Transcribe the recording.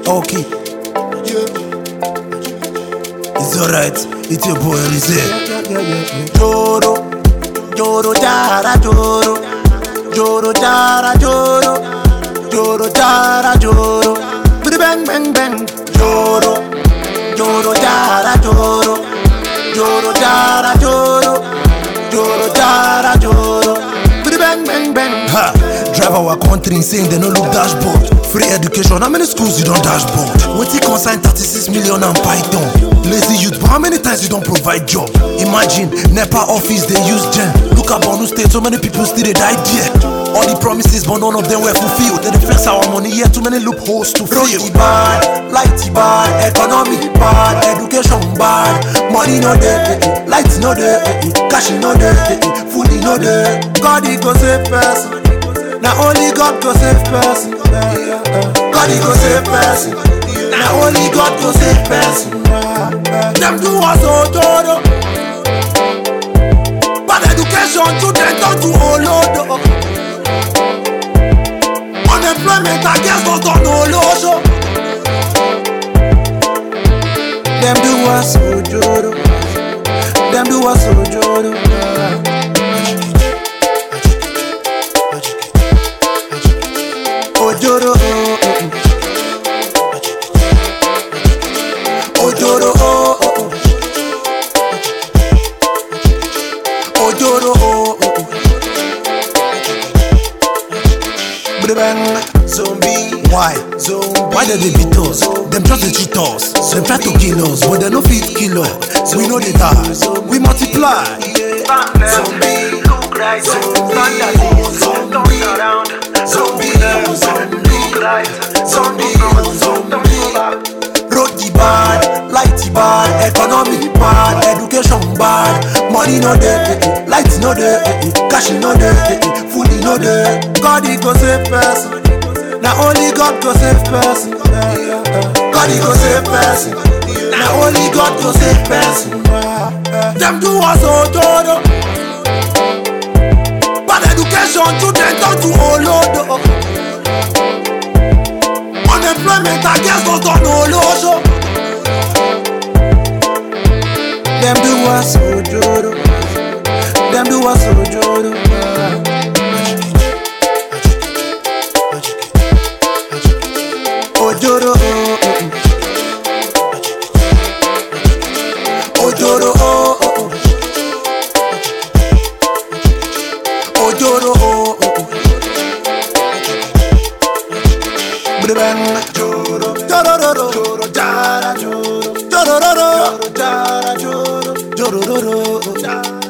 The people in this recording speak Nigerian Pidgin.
Okay. It's alright. It's your boy Rizé. Joro, Joro Jara Joro, Joro Jara Joro, Joro Jara Joro, Bidi bang bang bang. Joro, Joro Jara Joro, Joro Jara Joro, Joro Jara Joro, Bidi bang bang bang. Ha! Drive our country insane, they no look dashboard. Free education, how many schools you don't dashboard? Wetin consign 36 million and python? Lazy youth, but how many times you don't provide job? Imagine, NEPA office they use gen. Look at Borno State, so many people still they die there. All the promises, but none of them were fulfilled. They dey flex our money here, too many loopholes to fill. Road bad, light bad, economy bad, education bad. Money no dey, eh, eh, light no dey, eh, eh, cash no dey, eh, eh, food no dey. God he go save person. Now only God go save person. God he go save person. Now only God go save person. Them do us ojodo. Bad education children turn to olodo. Unemployment against us on olosho. Them do us ojodo. Them do us ojodo. Ojoro, oh, oh, oh. Ojoro, oh, oh, oh. Ojoro, oh, oh, oh. Bidi bang, zombie. Why? Zombie. Why they dey beat us? Them try to cheat us. Them try to kill us, but they no fit kill us. We know they die. We multiply. Zombie. Look right, zombie, zombie, turn around, zombie, look right, zombie, zombie, back. Road the bad, light the bad, economy bad, education bad, money no dey, eh, eh, light no dey, eh, eh, cash no dey, eh, eh, food no dey. God he go save person, na only God go save person. God he go save person, na only God go save person. Them do us ojodo, bad education children turn to olodo. Unemployment against us on olosho. Them do us ojodo. Them do us ojodo. Ojoro, oh, oh, oh. Ojoro, oh, oh, oh. Ojoro, oh, oh, oh. Bidi bang, joro, jorororo, joro, jara, joro, jorororo, joro, jara, joro, jorororo, jara.